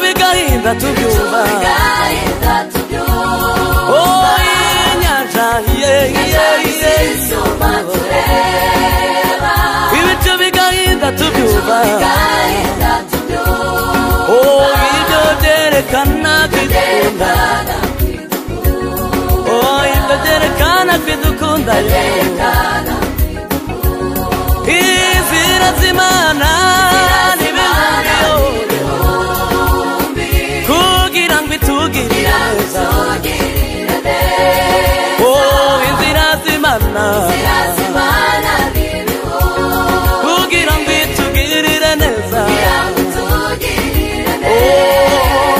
tubigaragaza tubyumva oh inyanja yeyiyeyiye ibi tubigahinda tubyumva oh ibyo byerekana kwidukunda oh ibyo byerekana kwidukunda izira z'imana n'ibihumbi kugira ngo itugirire neza oh inzira z'imana kugira ngo itugirire neza oh yego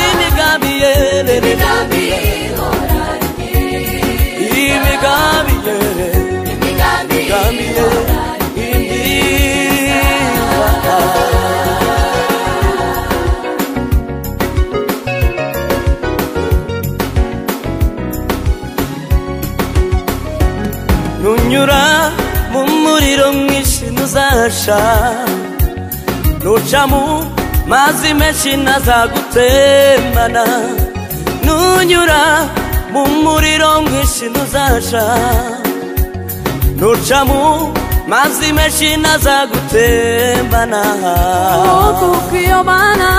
imigambi yerere imigambi yerere imigambi yerere imyiza nunyura mu muriro mwinshi ntuzahasha nuca mu mazi menshi ntazagutemana nunyura mu muriro mwinshi ntuzahasha nuca mu mazi menshi ntazagutemana kuko iyo mana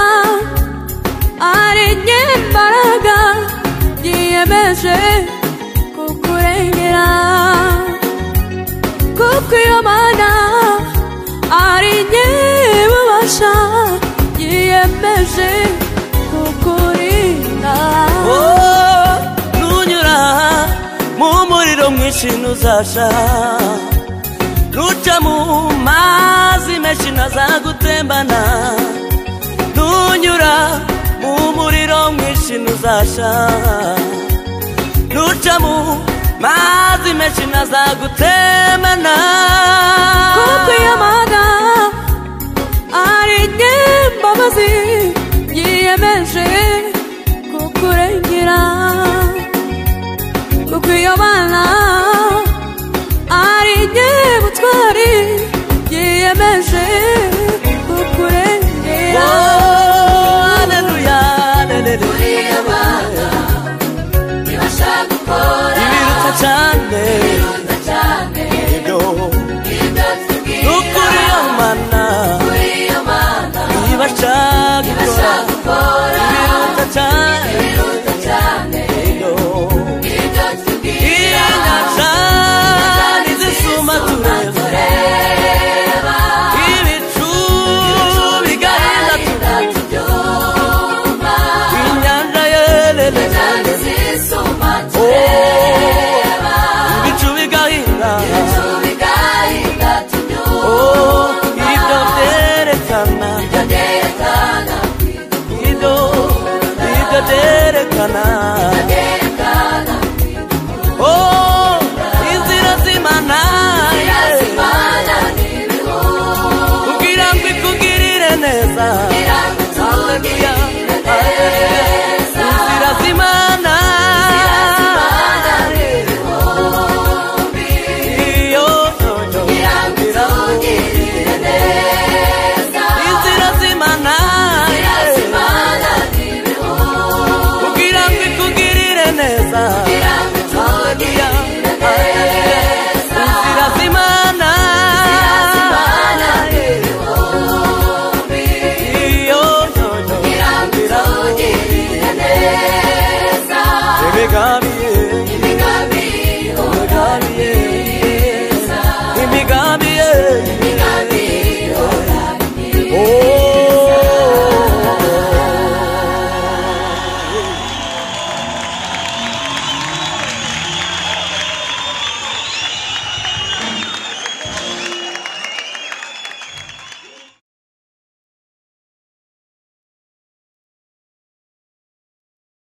ari nyembaraga yiyemeje kukurengera kuko iyo mana ari nyibubasha yiyemeje kukurinda Oh, nunyura mu muriro mwinshi ntuzasha nuca mu mazi menshi ntazagutembana nunyura mu muriro mwinshi ntuzasha nuca mu mazi menshi ntazagutembana kuko iyo mana ari nyembabazi yiyemeje kukurengera kuko iyo mana ari nyebutwari yiyemeje kukurengera Oh, haleluya, haleluya. Ibiruta cyane nukuri amana ibashaka gukora ibiruta cyane yo inyanja nizisuma tureba ibicu bigahinda tureba inyanja yerere ibicu bigahinda oh ibyo byerekana ibyo ibyo byerekana Oh, inzira z'imana kugira ngo ikugirire neza Haleluya, haleluya. inzira z'imana Iyo, yo, yo. inzira z'imana kugira ngo ikugirire neza Haleluya, haleluya. inzira z'imana Iyo, yo, yo. Inzira z'imana. Ibigambi